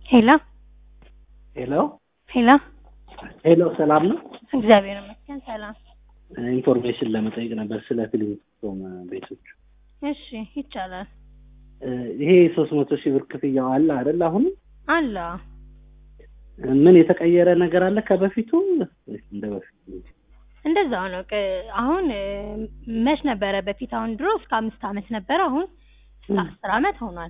ሄሎ ሄሎ ሄሎ ሄሎ፣ ሰላም ነው? እግዚአብሔር ይመስገን ሰላም። ኢንፎርሜሽን ለመጠየቅ ነበር ስለ ፊልም ቤቶች። እሺ ይቻላል። ይሄ ሶስት መቶ ሺህ ብር ክፍያው አለ አይደል? አሁን አለ ምን የተቀየረ ነገር አለ ከበፊቱ? እንደ በፊቱ እንደዛው ነው። ቅ- አሁን እ፣ መች ነበረ በፊት? አሁን ድሮ እስከ አምስት ዓመት ነበረ። አሁን እስከ ም። አስር ዓመት ሆኗል።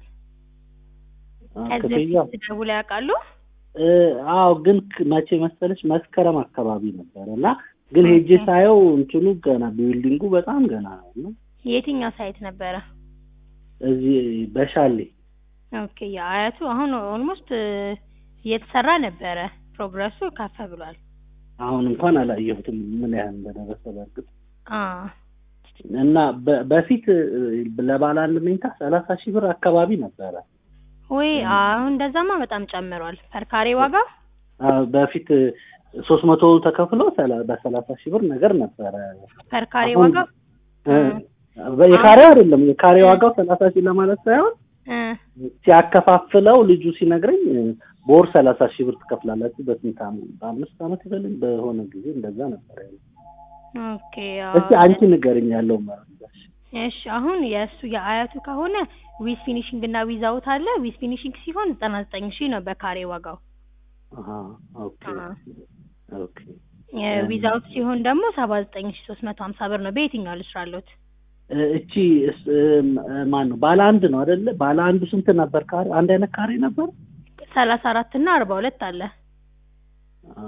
አ፣ ከዚህ ክፍያው በፊት ደውለው ያውቃሉ? እ፣ አዎ፣ ግን ክ- መቼ መሰለች መስከረም አካባቢ ነበረ እና ግን ሄጄ ኦኬ። ሳየው እንትኑ ገና ቢልዲንጉ በጣም ገና ነው እና የትኛው ሳይት ነበረ? እዚህ በሻሌ ኦኬ የአያቱ አሁን ኦልሞስት እየተሰራ ነበረ። ፕሮግረሱ ከፍ ብሏል። አሁን እንኳን አላየሁትም ምን ያህል እንደደረሰ በእርግጥ አ እና በ- በፊት እ፣ ለባለ አንድ መኝታ ሰላሳ ሺህ ብር አካባቢ ነበረ። ወይ አሁን እንደዛማ በጣም ጨምሯል። ፐርካሬ ዋጋ አ፣ በፊት ሶስት መቶ ተከፍሎ ሰላ- በሰላሳ ሺህ ብር ነገር ነበረ። ፐርካሬ አሁን ዋጋ እ፣ በ- የካሬው አይደለም የካሬ ዋጋው ሰላሳ ሺህ ለማለት ሳይሆን እ ሲያከፋፍለው ልጁ ሲነግረኝ እ፣ በወር ሰላሳ ሺህ ብር ትከፍላላችሁ በስንት ዓመት በአምስት ዓመት ይበልኝ በሆነ ጊዜ እንደዛ ነበር ያለው። ኦኬ እስቲ አንቺ ንገርኝ ያለው መረጃሽ። እሺ አሁን የእሱ የአያቱ ከሆነ ዊዝ ፊኒሽንግ እና ዊዝ አውት አለ። ዊዝ ፊኒሽንግ ሲሆን ዘጠና ዘጠኝ ሺህ ነው በካሬ ዋጋው። አሃ ኦኬ አ ኦኬ ዊዝ አውት ሲሆን ደግሞ ሰባ ዘጠኝ ሺህ ሶስት መቶ ሀምሳ ብር ነው። በየትኛው ልስራሎት? እ፣ እቺ እስ- እም፣ እ፣ ማን ነው ባለ አንድ ነው አይደለ? ባለ አንዱ ስንት ነበር ካሬ? አንድ አይነት ካሬ ነበር? ሰላሳ አራት እና አርባ ሁለት አለ። አ፣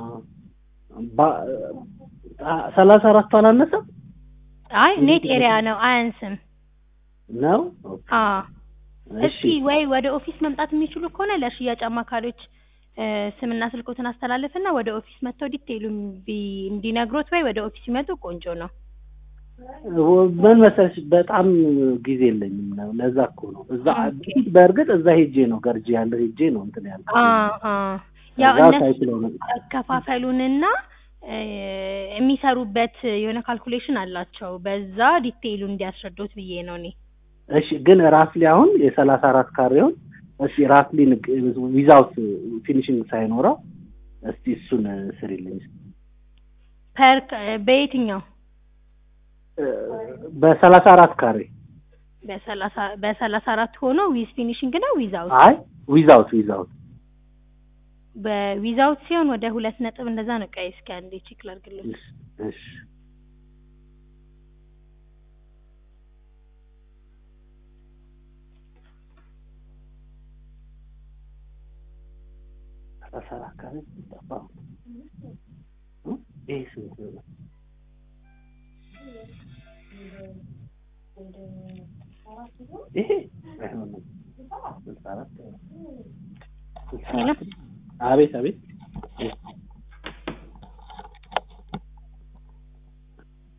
ባ- አ፣ ሰላሳ አራቱ አላነሰም አይ ኔት ኤሪያ ነው አያንስም። ነው? ኦኬ አ እሺ እስኪ ወይ ወደ ኦፊስ መምጣት የሚችሉ ከሆነ ለሽያጭ አማካሪዎች እ፣ ስምና ስልኮትን አስተላልፍና ወደ ኦፊስ መጥተው ዲቴይሉን ቢ- እንዲነግሮት ወይ ወደ ኦፊስ ሲመጡ ቆንጆ ነው። ምን መሰለሽ በጣም ጊዜ የለኝም ነው ለዛ እኮ ነው እዛ ኦኬ። በእርግጥ እዛ ሄጄ ነው ገርጂ ያለው ሄጄ ነው እንትን ያልኩት አ አ ያው እዛ እነሱ ሳይት ላይ ነው አከፋፈሉንና እ፣ የሚሰሩበት የሆነ ካልኩሌሽን አላቸው። በዛ ዲቴይሉ እንዲያስረዱት ብዬ ነው እኔ። እሺ ግን ራፍሊ አሁን የሰላሳ አራት ካሬውን እስቲ ራፍሊ ዊዛውት ፊኒሽንግ ሳይኖረው እስቲ እሱን ስሪልኝ ፐር በየትኛው እ፣ በሰላሳ አራት ካሬ በሰላሳ በሰላሳ አራት ሆኖ ዊዝ ፊኒሽንግ ነው ዊዛውት? አይ ዊዛውት ዊዛውት በዊዛውት ሲሆን ወደ ሁለት ነጥብ እንደዛ ነው። ቀይ እስኪ አንዴ ቼክ ላድርግልኝ። እሺ እሺ ሰላሳ አራት ካሬ ጠፋ እ? ይሄ ስንት ነው? ይሄ አይሆንም። ስልሳ አራት ስልሳ ሄሎ አራት አቤት አቤት